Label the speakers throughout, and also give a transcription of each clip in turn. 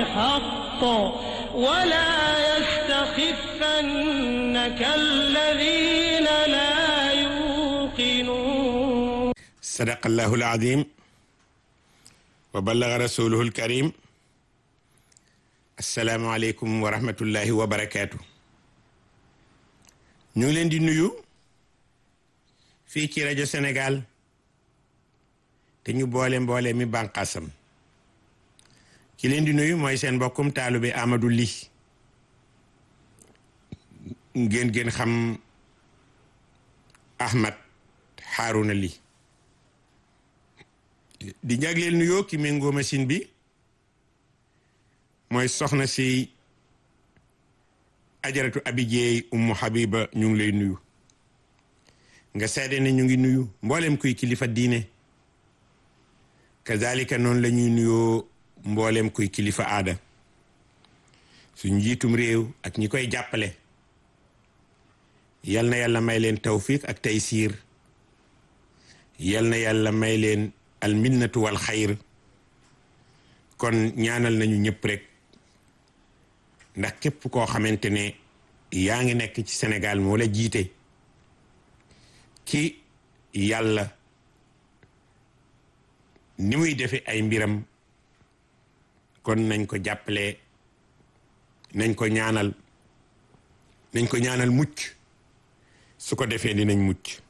Speaker 1: الحق ولا يستخفنك الذين لا يوقنون
Speaker 2: صدق الله العظيم وبلغ رسوله الكريم السلام عليكم ورحمة الله وبركاته ñu ngi leen di nuyu fii ci rajo Sénégal te ñu boole mboole mi bànqaasam ki leen di nuyu mooy seen mbokkum taalube Amadou Ly ngeen ngeen xam Ahmad Harouna Ly di jagleel nuyoo ki méngoo machine bi mooy soxna si ajaratu abijeey ummu habiba ñu ngi lay nuyu nga seede ne ñu ngi nuyu mboolem kuy kilifa diine kazalika noonu la ñuy nuyoo mboolem kuy kilifa aada suñ njiitum réew ak ñi koy jàppale yal na yàlla may leen tawfiq ak taysiir yal na yàlla may leen alminnatu wal xayr kon ñaanal nañu ñëpp rek ndax képp koo xamante ne yaa ngi nekk ci Sénégal moo la jiite ci yàlla ni muy defe ay mbiram kon nañ ko jàppale nañ ko ñaanal nañ ko ñaanal mucc su ko defee dinañ mucc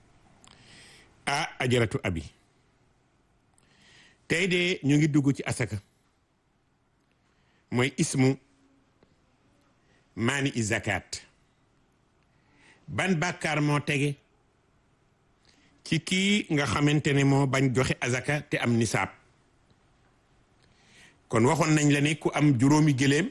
Speaker 2: ah ajaratu abi tey de ñu ngi dugg ci asaka mooy ismu maani i zakat ban bàkkaar moo tege ci kii nga xamante ne moo bañ joxe azaka te am nisaab kon waxoon nañ la ne ku am juróomi gëléem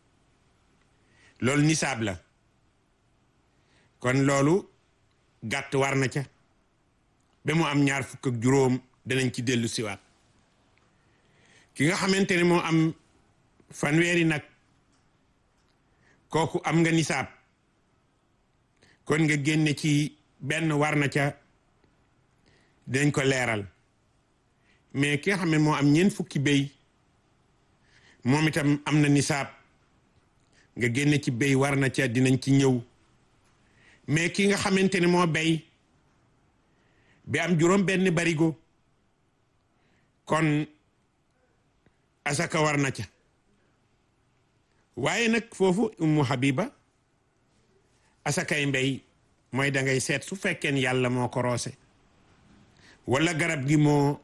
Speaker 2: loolu nisaab la kon loolu gàtt war na ca ba mu am ñaar fukk ak juróom danañ ci dellu siwaat ki nga xamante ne moo am fanweeri nag kooku am nga nisaab kon nga génne ci benn war na ca dinañ ko leeral mais ki nga xam ne moo am ñeent fukki béy moom itam am na nisaab nga génne ci béy war na ca dinañ ci ñëw mais ki nga xamante ne moo béy bi am juróom benn barigo kon asaka war na ca waaye nag foofu ummu habiba asakay mbéy mooy da ngay seet su fekkeen yàlla moo ko roose wala garab gi moo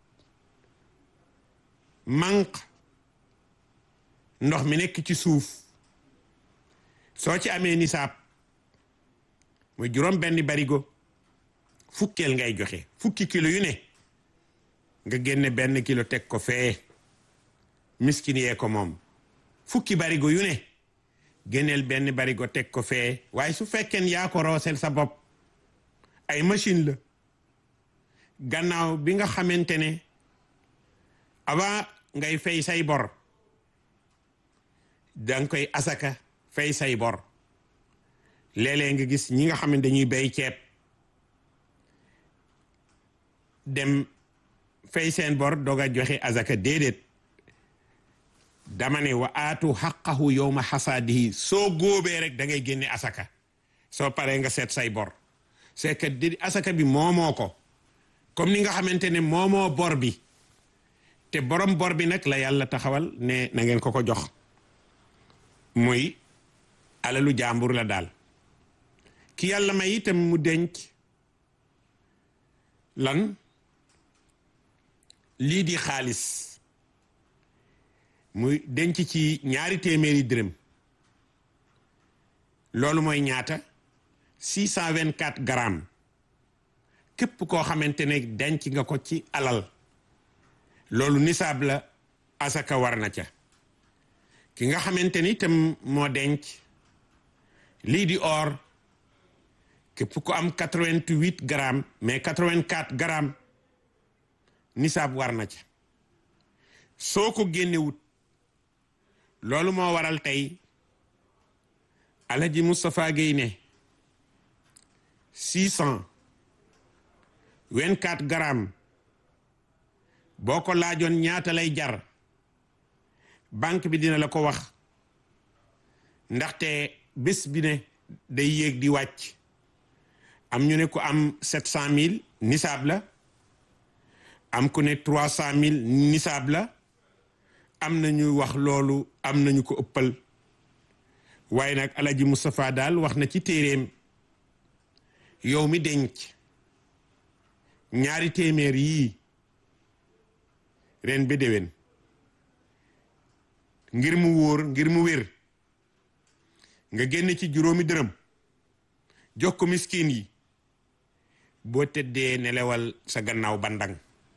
Speaker 2: manq ndox mi nekk ci suuf soo ci amee nisaab mooy juróom benn barigo fukkeel ngay joxe fukki kilo yu ne nga génne benn kilo teg ko fee miskin yee ko moom fukki barigo yu ne génneel benn barigo teg ko fee waaye su fekkeen yaa ko roosel sa bopp ay machine la gannaaw bi nga xamante ne avant ngay fay say bor danga koy asaka fay say bor léeg-léeg nga gis ñi nga xam ne dañuy bay ceeb dem fay seen bor doog a joxe asaka déedéet dama ne wa aatu xaqahu yowma xasaadihi soo góobee rek da ngay génne asaka soo paree nga seet say bor c'est que di asaka bi moomoo ko comme ni nga xamante ne moomoo bor bi te borom bor bi nag la yàlla taxawal ne na ngeen ko ko jox muy alalu jàmbur la daal ki yàlla may itam mu denc lan lii di xaalis muy denc ci ñaari téeméeri dërëm loolu mooy ñaata six cent vingt quatre grammes képp koo xamante ne denc nga ko ci alal loolu nisaab la asaka war na ca ki nga xamante ni itam moo denc lii di or képp ko am quatre vingt huit grammes mais quatre vingt quatre grammes nisaab war na ca soo ko génnewut loolu moo waral tey Alaji Moustapha Guèye ne six cent vingt quatre grammes boo ko laajoon ñaata lay jar banque bi dina la ko wax ndaxte bés bi ne day yéeg di wàcc am ñu ne ku am sept cent mille nisaab la am ku ne trois cent mille nisaab la am na ñu wax loolu am nañu ko ëppal waaye nag alaji Moustapha daal wax na ci téeréem yow mi denc ñaari téeméer yii ren ba déwén ngir mu wóor ngir mu wér nga génn ci juróomi dërëm jox ko miskin yi boo tëddee nelewal sa gannaaw bandang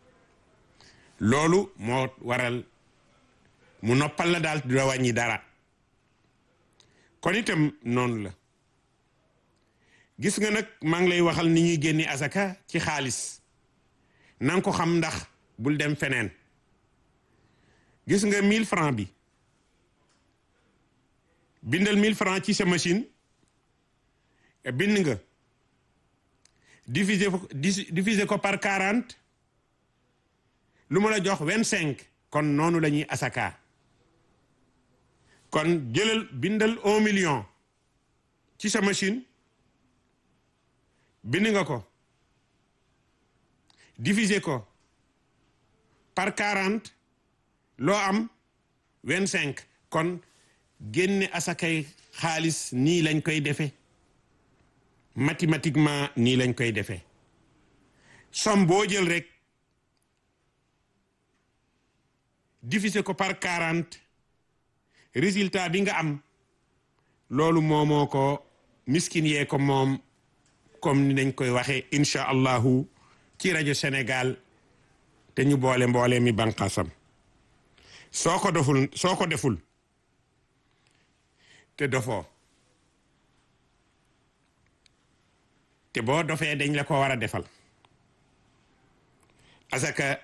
Speaker 2: loolu moo waral mu noppal la daal du la wàññi dara kon itam noonu la gis nga nag maa ngi lay waxal ni ñuy génne asaka ci xaalis na nga ko xam ndax bul dem feneen gis nga 1000 francs bi bindal 1000 francs ci sa machine bind nga diviser ko diviser ko par 40 lu ma la jox 25 kon noonu la ñuy asaka kon jëlal bindal 1 million ci sa machine bind nga ko diviser ko par 40 loo am 25 kon génne asakay xaalis nii lañ koy defee mathématiquement nii lañ koy defee somme boo jël rek diviser ko par 40 résultat bi nga am loolu moomoo ko miskin yee ko moom comme ni nañ koy waxee incha allahu ci rajo Sénégal te ñu boole mboole mi banqaasam soo ko deful soo ko deful te dofoo te boo dofee dañ la ko war a defal asaka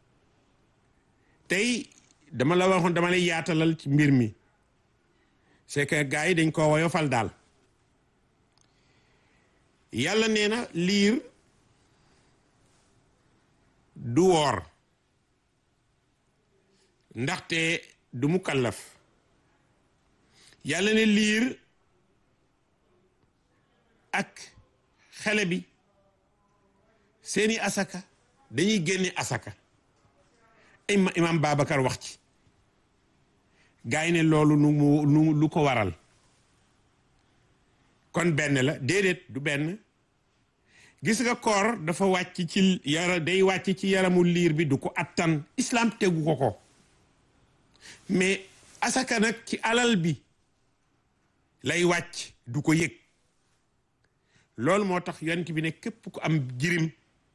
Speaker 2: tey dama la waxoon dama lay yaatalal ci mbir mi c'est que gars yi dañ ko woyofal daal yàlla nee na liir du woor ndaxte du mu kallaf yàlla ne liir ak xale bi seeni asaka dañuy génne asaka ima imam Babacar wax ci gaa yi ne loolu nu mu nu lu ko waral kon benn la déedéet du benn gis nga koor dafa wàcc ci yara day wàcc ci yaramu liir bi du ko attan islam tegu ko ko mais asaka nag ci alal bi lay wàcc du ko yëg loolu moo tax yonent bi ne képp ku am jirim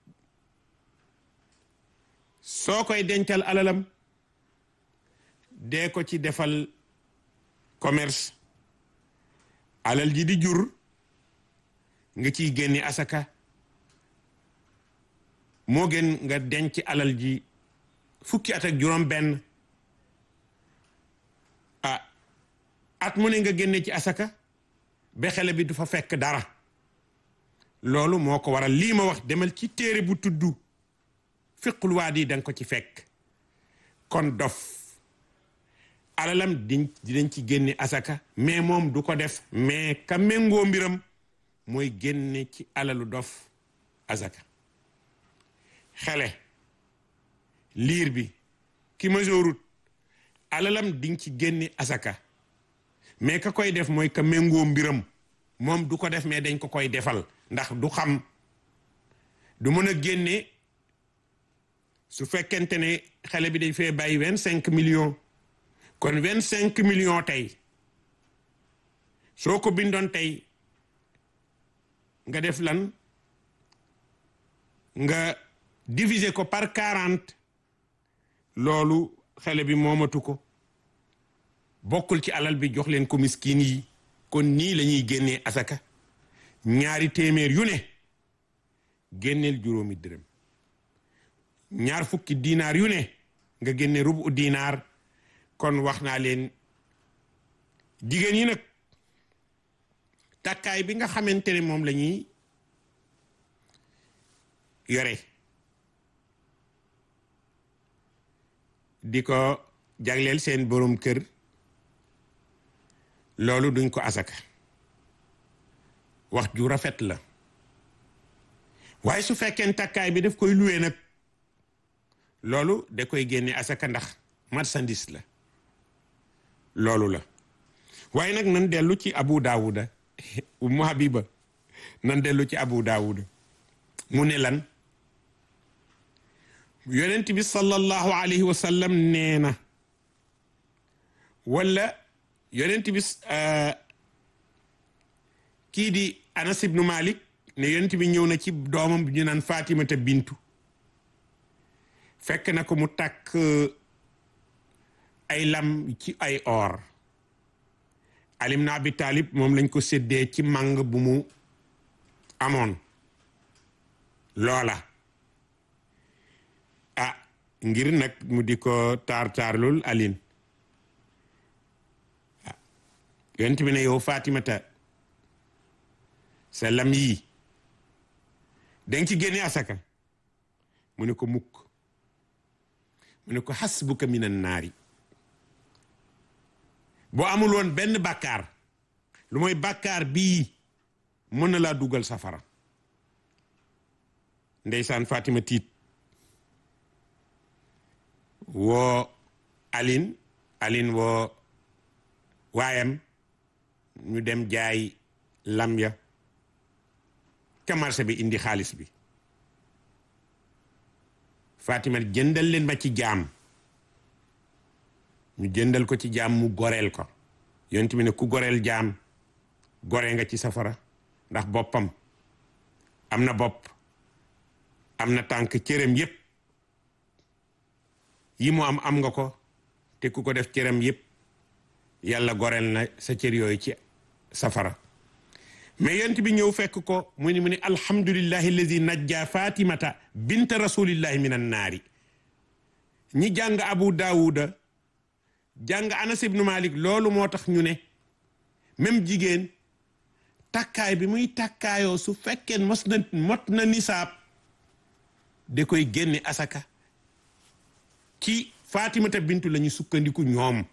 Speaker 2: soo koy dencal alalam dee ko ci defal commerce alal ji di jur nga ciy génne asaka moo gën nga denc alal ji fukki at ak juróom benn ah at mu ne nga génne ci asaka ba xale bi du fa fekk dara loolu moo ko waral lii ma wax demal ci téere bu tudd fiqul waa di danga ko ci fekk kon dof alalam diñ dinañ ci génne asaka mais moom du ko def mais ka méngoo mbiram mooy génne ci alalu dof asaka xele liir bi ki majoorut alalam diñ ci génne asaka mais ka koy def mooy ka méngoo mbiram moom du ko def mais dañ ko koy defal ndax du xam du mën a génne su fekkente ne xale bi dañ fee bàyyi vingt cinq millions kon vingt cinq millions tey soo ko bindoon tey nga def lan nga diviser ko par quarante loolu xale bi moomatu ko bokkul ci alal bi jox leen ko miskin yi kon nii la ñuy génnee asaka ñaari téeméer yu ne génneel juróomi dërëm ñaar fukki dinaar yu ne nga génne rubu dinaar kon wax naa leen jigéen yi nag takkaay bi nga xamante ne moom la ñuy yore di ko jagleel seen borom kër loolu duñ ko asaka wax ju rafet la waaye su fekkee takkaay bi daf koy luwee nag loolu da koy génne asaka ndax marchandise la loolu la waaye nag nan dellu ci abu daawuda umu habiba nan dellu ci abu daawuda mu ne lan yonent bi sallallahu alayhi wa sallam nee na wala yonent bi kii di anas ibnu malik ne yonent bi ñëw na ci doomam bi ñu naan fatimata bintu fekk na ko mu takk ay lam ci ay or alim na abi talib moom lañ ko séddee ci màng bu mu amoon loola ah ngir nag mu di ko taar taarlul alin ah yonent bi ne yow fatimata sa lam yii danga ci génne asaka mu ne ko mukk mu ne ko hasbuka minan naari boo amul woon benn bàkkaar lu mooy bàkkaar bii mën na laa dugal safara ndeysaan Fatima tiit woo Aline Aline woo waayam ñu dem jaay lam ya ca marché bi indi xaalis bi Fatima jëndal leen ma ci jaam ñu jëndal ko ci jaam mu goreel ko yonent bi ne ku goreel jaam gore nga ci safara ndax boppam am na bopp am na tànk cëram yépp yi mu am am nga ko te ku ko def cëram yépp yàlla goreel na sa cër yooyu ci safara mais yonent bi ñëw fekk ko mu ni mu ni alhamdulillahi alladi najja fatimata binta rasulillahi min an naari ñi jàng abu daawuda jàng anas ibnu malik loolu moo tax ñu ne même jigéen takkaay bi muy takkaayoo su fekkee mos na mot na nisaab da koy génne asaka ci fatimata bintu la ñu sukkandiku ñoom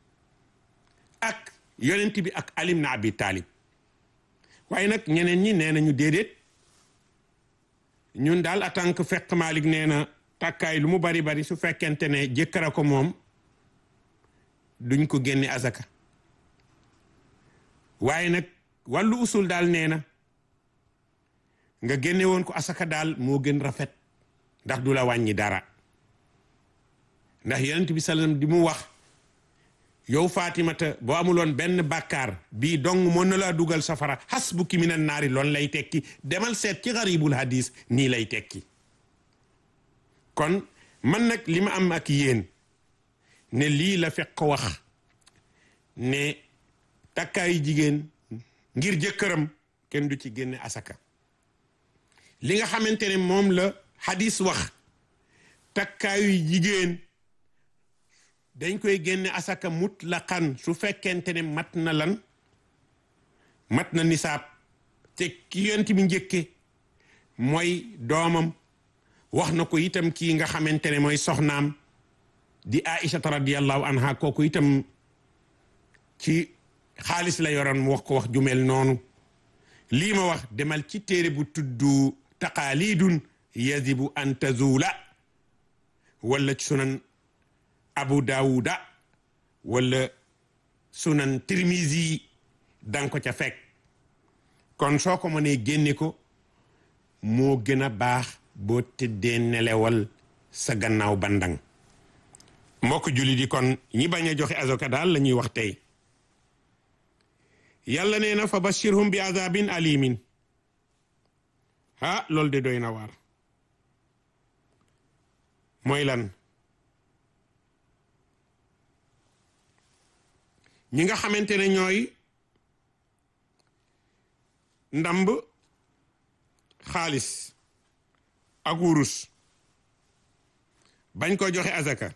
Speaker 2: ak yonent bi ak alim na abi taalib waaye nag ñeneen ñi nee nañu déedéet ñun daal en tant que fekk Malik nee na takkaay lu mu bari bari su fekkente ne jëkkëra ko moom duñ ko génne azaka waaye nag wàllu usul daal nee na nga génne woon ko asaka daal moo gën rafet ndax du la wàññi dara ndax yonent bi sallam di mu wax yow Fatimata boo amuloon benn bàkkaar bii dong mën na laa dugal safara hasbuki minan naari loolu lay tekki demal seet ci garibul hadis nii lay tekki kon man nag li ma am ak yéen ne lii la fekk wax ne takkaayu jigéen ngir jëkkëram kenn du ci génne asaka li nga xamante ne moom la hadis wax takkaayu jigéen dañ koy génne asaka mutlaqan su fekkente ne mat na lan mat na nisaab te ki yonent bi njëkke mooy doomam wax na ko itam kii nga xamante ne mooy soxnaam di aïchata radiallahu anha kooku itam ci xaalis la yoroon mu wax ko wax jumel noonu lii ma wax demal ci téere bu tuddu taqaalidun yazibu an tazula wala ci sunan abu daawuda wala sunan tirmisi danga ko ca fekk kon soo ko mënee génne ko moo gën a baax boo tëddee nelewal sa gannaaw bandang mbokk julli di kon ñi bañ a joxe azoka daal la ñuy wax tey yàlla nee na fa bashirhum bi azabin alimin ah loolu de doy na waar mooy lan ñi nga xamante ne ñooy ndamb xaalis ak wurus bañ ko joxe azaka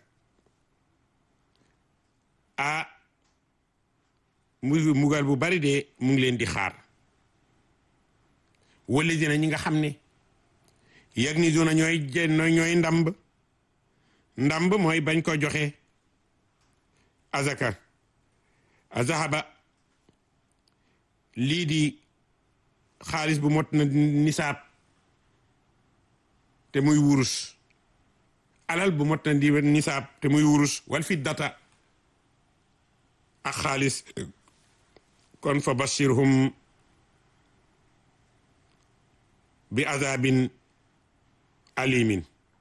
Speaker 2: ah mu mugal bu bari de mu ngi leen di xaar wala dina ñi nga xam ne yëg ni duna ñooy ñooy ndamb ndamb mooy bañ ko joxe azaka azahaba lii di xaalis bu mot na nisaab te muy wurus alal bu mot na di nisaab te muy wurus wal fi data ak xaalis kon fa bashirhum bi azabin alimin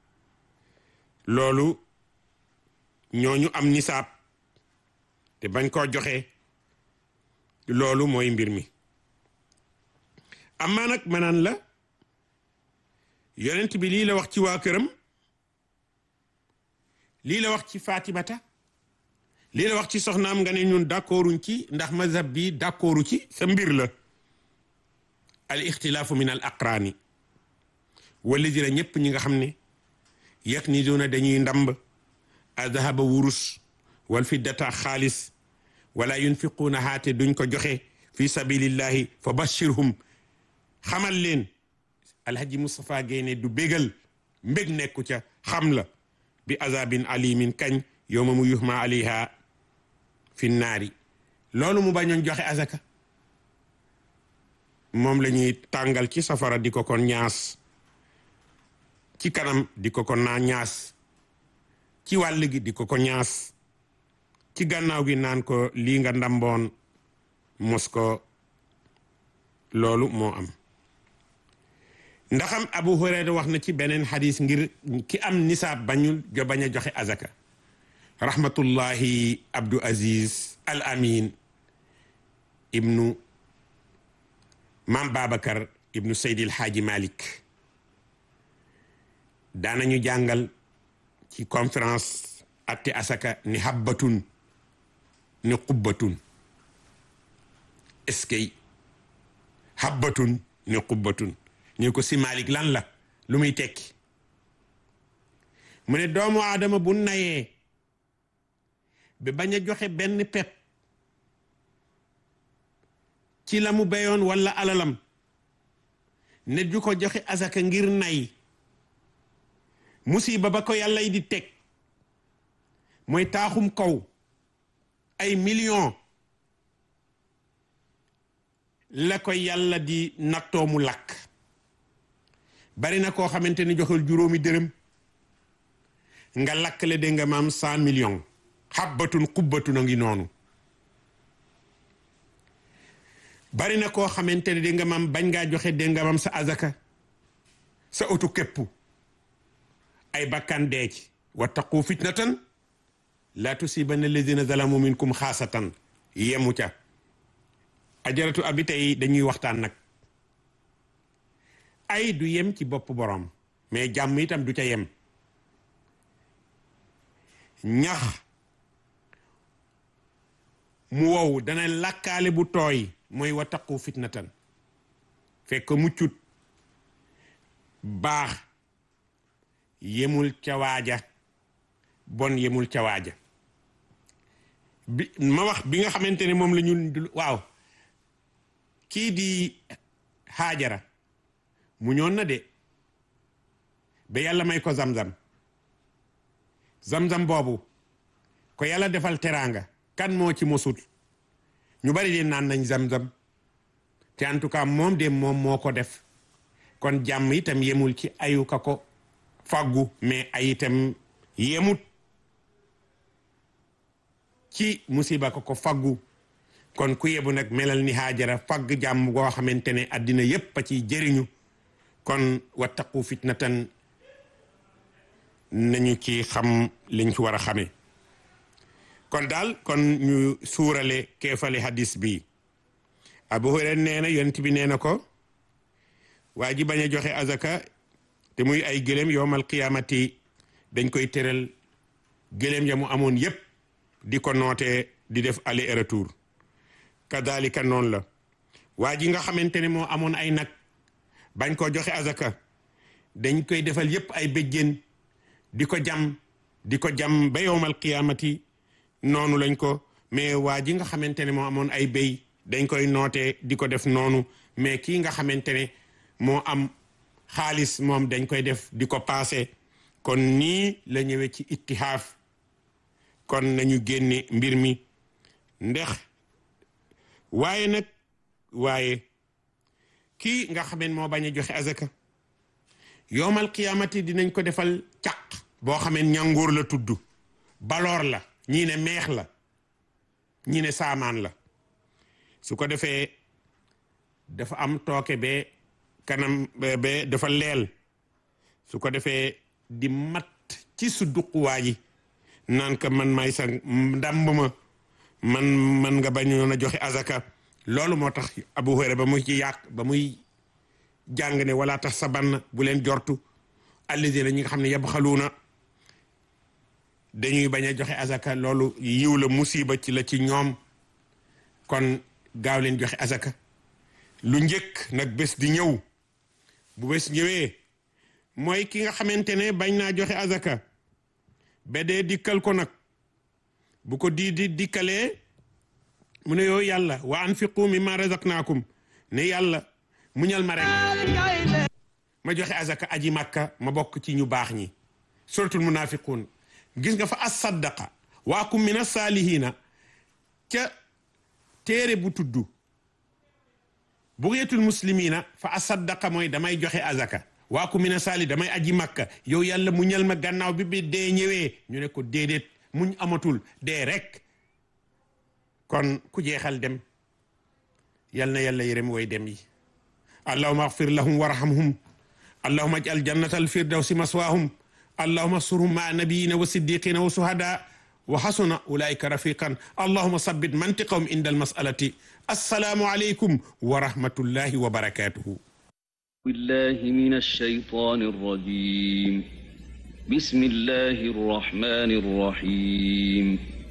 Speaker 2: loolu ñooñu am nisaab te bañ koo joxe loolu mooy mbir mi amaa nag manaan la yonent bi lii la wax ci waa këram lii la wax ci Fatimata lii la wax ci soxnaam nga ne ñun d'accorduñ ci ndax mazhab bi d'accordu ci sa mbir la al ixtilaafu min al aqraani wala dina ñëpp ñi nga xam ne yàq ni doona dañuy ndamb azahaba wurus wal fiddata xaalis wala yunfiquuna haate duñ ko joxe fi sabilillahi fa bashirhum xamal leen alhaji Moustapha Guèye ne du bégal mbég nekku ca xam la bi azabin alimin kañ yowma mu yuhma alayha fi naari loolu mu bañoon joxe azaka moom la ñuy tàngal ci safara di ko kon ñaas ci kanam di ko ko naa ñaas ci wàll gi di ko ko ñaas ci gannaaw gi naan ko lii nga ndamboon mos ko loolu moo am ndaxam Abu Hurayra wax na ci beneen xadis ngir ki am nisaab bañul jo bañ a joxe azaka rahmatullahi Abdou Aziz Al Amin ibnu Maam Babacar ibnu Seydil Haaji Malik daanañu jàngal ci conférence atte asaka ni habbatun ni qubbatun eskay habbatun ni qubbatun ñu ko si Malik lan la lu muy tekki mu ne doomu aadama bu nayee ba bañ a joxe benn pep ci la mu béyoon walla alalam ne du ko joxe asaka ngir nay musiba ba ko yàlla di teg mooy taaxum kaw ay million la ko yàlla di nattoo mu lakk bari na koo xamante ni joxul juróomi dërëm nga lakkle de nga maam cent millions xabbatun xubbatun a ngi noonu bari na koo xamante ne de nga maam bañ ngaa joxe de nga maam sa azaka sa oto képp ay bakkan dee ci wattaqu fitnatan la tusibanna alladina zalamu minkum xaasatan yemu ca ajaratu abi tey dañuy waxtaan nag ay du yem ci bopp borom mais jàmm itam du ca yem ñax mu wow dana lakkaale bu tooy mooy wattaqu fitnatan fekk muccut baax yemul ca waaja bon yemul ca waaja bi ma wax bi nga xamante ne moom la ñu waaw kii di xaajara mu ñoon na de ba yàlla may ko zam-zam zam-zam boobu ko yàlla defal teraanga kan moo ci mosut ñu bari de naan nañ zam-zam te en tout cas moom de moom moo ko def kon jàmm itam yemul ci ayu ka ko faggu mais ay itam yemut ci musiba ko ko faggu kon ku yebu nag melal ni haajara fagg jàmm goo xamante ne addina yépp a ci jëriñu kon wattaqu fitnatan nañu ci xam liñ ci war a xamee kon daal kon ñu suurale keefale hadis bi Abu Hurayra nee na yonent bi nee na ko waa ji bañ a joxe azaka te muy ay gëléem yowmal qiyaamati dañ koy tëral gëléem ya mu amoon yépp di ko nootee di def aller et retour kadalika noonu la waa ji nga xamante ne moo amoon ay nag bañ koo joxe azaka dañ koy defal yépp ay béjjén di ko jam di ko jam ba yowmal qiyaamati noonu lañ ko mais waa ji nga xamante ne moo amoon ay béy dañ koy nootee di ko def noonu mais kii nga xamante ne moo am xaalis moom dañ koy def di ko paase kon nii la ñëwee ci ittihaaf kon nañu génne mbir mi ndax waaye nag waaye kii nga xameen moo bañ a joxe azaka yowmal qiyaamati dinañ ko defal caq boo xameen ñàngoor la tudd baloor la ñii ne meex la ñii ne saamaan la su ko defee dafa am tooke be kanam be dafa leel su ko defee di mat ci su duquwaa ji naan ka man may sa ndàmb ma man man nga bañoon a joxe azaka loolu moo tax Abu Hurayra ba muy ci yàq ba muy jàng ne wala tax sa bann bu leen jortu alladina ñi nga xam ne yabxaluuna dañuy bañ a joxe azaka loolu yiw la musiba ci la ci ñoom kon gaaw leen joxe azaka lu njëkk nag bés di ñëw bu bés ñëwee mooy ki nga xamante ne bañ naa joxe azaka ba dee dikkal ko nag bu ko di di dikkalee mu ne yow yàlla wa anfiqu mimma razaqnaakum ne yàlla muñal ma rek ma joxe azaka aji makka ma bokk ci ñu baax ñi suratul munafiqun gis nga fa asaddaqa waakum min asaalihina ca téere bu tudd bugeetul muslimina fa asaddaqa mooy damay joxe azaka waakum min asaali damay aji makka yow yàlla muñal ma gannaaw bi bi dee ñëwee ñu ne ko déedéet muñ amatul dee rek kon ku jeexal dem yal na yàlla yërëm way dem yi allahuma axfir lahum warhamhum allahuma ajal jannata alfirdawsi maswaahum allahuma surhum maa nabiyina wa siddiqina wa suhada wa xasuna ulaika rafiqan allahuma sabbit mantiqahum inda almasalati assalaamu aleykum wa rahmatullahi wa barakatuhu
Speaker 3: بالله من الشيطان الرجيم بسم الله الرحمن الرحيم